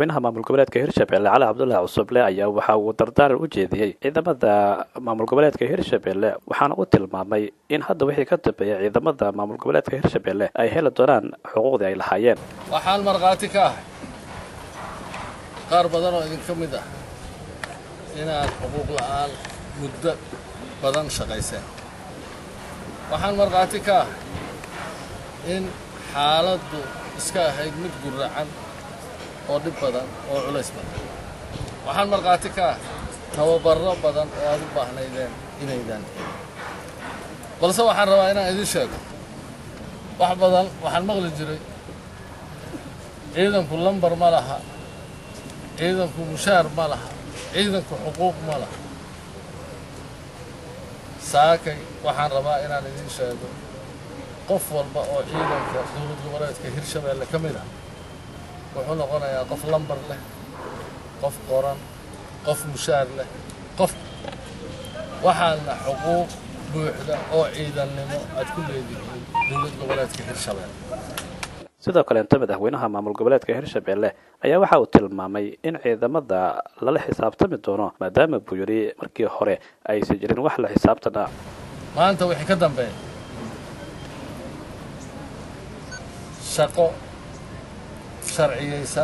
madaxweynaha maamul goboleedka hirshabelle cali cabdullaahi cusuble ayaa waxa uu dardaaran u jeediyey ciidamada maamul goboleedka hirshabelle waxaana uu tilmaamay in hadda wixii ka dambeeya ciidamada maamul goboleedka hirshabelle ay heli doonaan xuquuqdii ay lahaayeen waxaan markhaati ka ahay qaar badan oo idinka mid ah inaad xuquuq la'aan muddo badan shaqayseen waxaan markhaati ka ahay in xaaladdu iska ahayd mid guracan oo dhib badan oo culays badan waxaan markhaati ka ahay tababarro badan oo aad u baahnaydeen inaydaan helin balse waxaan rabaa inaan idiin sheego wax badan waxaan maqli jiray ciidanku lambar ma laha ciidanku mushaar ma laha ciidanku xuquuq ma laha saakay waxaan rabaa inaan idiin sheego qof walba oo ciidanka dowlad goboleedka hirshabeelle ka mid ah wuxuu noqonayaa qof lambar leh qof qoran qof mushaar leh qof waxaana xuquuq buuxda oo ciidannimo aad ku leedihiin dowlad goboleedka hirshabeelle sidoo kaleenta madaxweynaha maamul goboleedka hirshabelle ayaa waxa uu tilmaamay in ciidamada lala xisaabtami doono maadaama buu yidhi markii hore aysan jirin wax la xisaabtan ah maanta wixii ka dambeeya shaqo sharciyaysan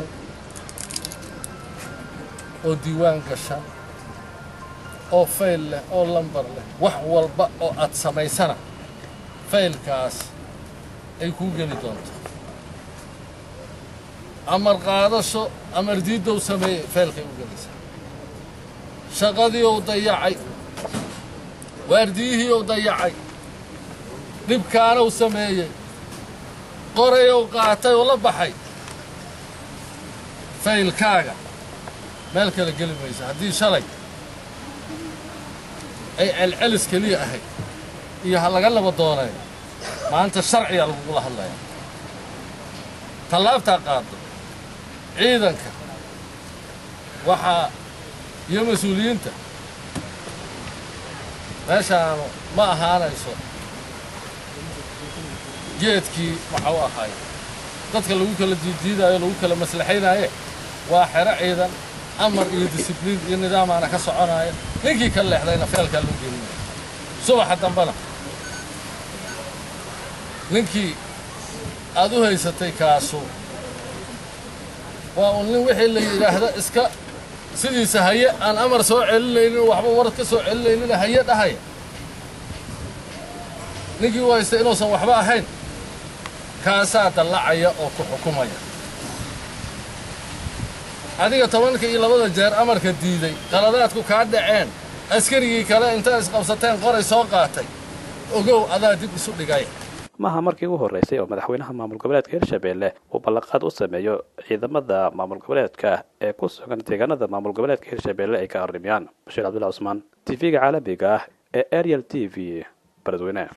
oo diiwaan gashan oo fayl leh oo lambar leh wax walba oo aad samaysana faylkaas ay kuu geli doonto amar qaadasho amar diiddow sameeyey faylkay u gelaysaa shaqadii ou dayacay waardiyihii ou dayacay dhibkaanow sameeyey qorayow qaatay oo la baxay faylkaaga meel kale geli mayso haddii shalay ay celcelis keliya ahayd iyo ha laga laba doonay maanta sharcigaa lagugula hadlaya tallaabtaa qaado ciidanka waxaa iyo mas-uuliyiinta meeshaanu ma ahaanayso geedkii waxa u ahay dadka lagu kala diiddiidaayo lagu kala maslaxaynaaye waa xero ciidan amar iyo disibliin iyo nidaamaana ka soconaya ninkii ka leexdayna feelkaa loo gelinaya subaxa dambena ninkii aad u haysatay kaasu waa un nin wixii la yidhaahda iska sidiisa haye aan amar soo celinaynin waxba war ka soo celinaynin haye dhahaya ninkii u haystay inuusan waxba ahayn kaasaa dallacaya oo ku xukumaya adiga tobanka iyo labada jeer amarka diiday qaladaadku kaa dhaceen askarigii kale intaad isqabsateen qoray soo qaatay ogow adaa dib isu dhigay maaha markii ugu horreysay oo madaxweynaha maamul goboleedka hirshabelle uu ballanqaad u sameeyo ciidamada maamul goboleedka ee ku sugan deegaanada maamul goboleedka hirshabelle ay ka arrimayaan bashiir cabdullahi cusmaan t v-ga caalamiga ah ee ariel t v baladweyne